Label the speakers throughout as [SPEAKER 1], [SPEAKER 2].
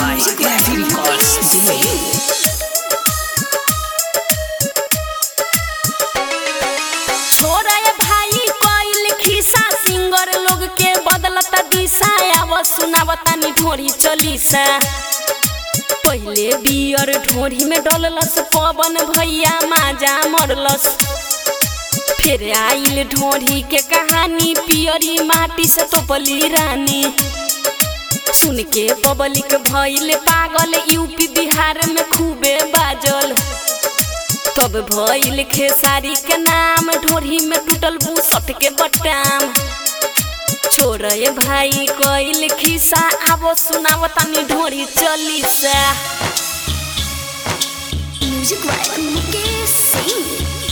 [SPEAKER 1] by Heavy Records Delay.
[SPEAKER 2] छोरा ये भाई कोइल खिसा सिंगर लोग के बदलता दिशा आव सुनावता नी ढोरी चलीसा पहिले बियर ढोरी में डललस पवन भैया माजा मरलस फिर आइल ढोरी के कहानी पियरी माटी से तोपली रानी सुन के पब्लिक भइल पागल यूपी बिहार में खूबे बाजल तब भइल खेसारी के नाम ढोरी में टूटल बुसट के बटाम छोड़ ये भाई कइल खिसा आवो सुनाव तनी ढोरी चलीसा
[SPEAKER 3] म्यूजिक वाइब मुकेश सिंह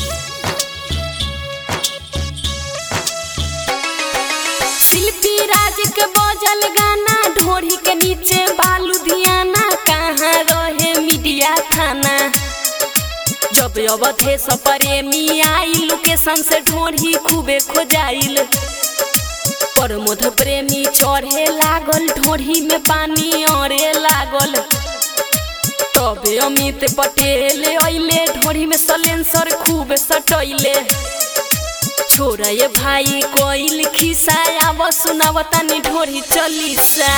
[SPEAKER 2] शिल्पी राज के बजल गाना ढोरी के नीचे बालू दियाना कहाँ रहे मीडिया थाना जब अवधे से प्रेमी आई लोकेशन से ढोरी खूबे खोजाइल प्रमोद प्रेमी चढ़े लागल ढोरी में पानी अरे लागल तबे अमित पटेल अइले ढोरी में सलेंसर खूब सटैले छोड़ ये भाई कोइल खिसा आव सुनावता नी ढोरी चलीसा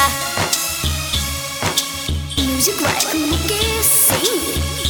[SPEAKER 3] म्यूजिक वाइब मुकेश सिंह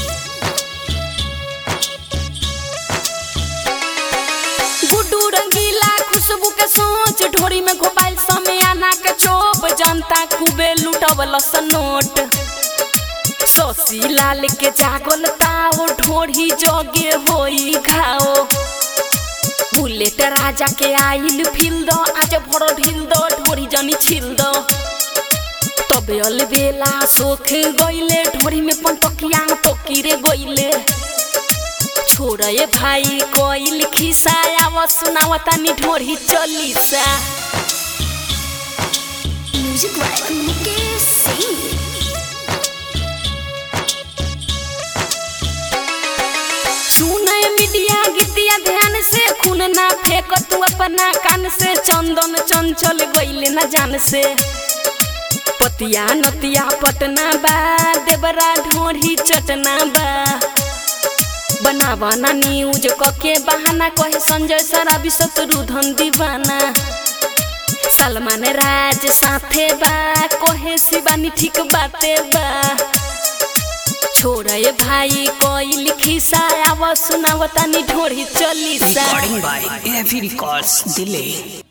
[SPEAKER 2] गुड्डू रंगीला खुशबू के सोच ढोरी में घोपाइल समय आना के चोप जनता खूबे लुटवल नोट शशि लाल के जागल ताओ ढोरी जगे होई घाओ बुलेट राजा के आइल फिल दो आज भरो ढील दो ढोरी जनी छिल दो तबे अल बेला सोख गइले ढोरी में पंतकिया टोकीरे गइले छोड़ ये भाई कोइल खिसा आव सुनावता नी ढोरी चलीसा
[SPEAKER 3] म्यूजिक वाइब मुकेश सिंह
[SPEAKER 2] सुने मीडिया गीतिया ध्यान से खून ना फेंक तू अपना कान से चंदन चंचल गइले ना जान से पतिया नतिया पटना बा देवरा ढोरी चटना बा बनावा ना न्यूज कके बहाना कहे संजय सराबी शत्रुधन दीवाना सलमान राज साथे बा कहे शिवानी ठीक बाते बा छोड़ ये भाई कोइल खिसा आव सुनावता नी ढोरी chalisa
[SPEAKER 1] Recording by Heavy Records Delay.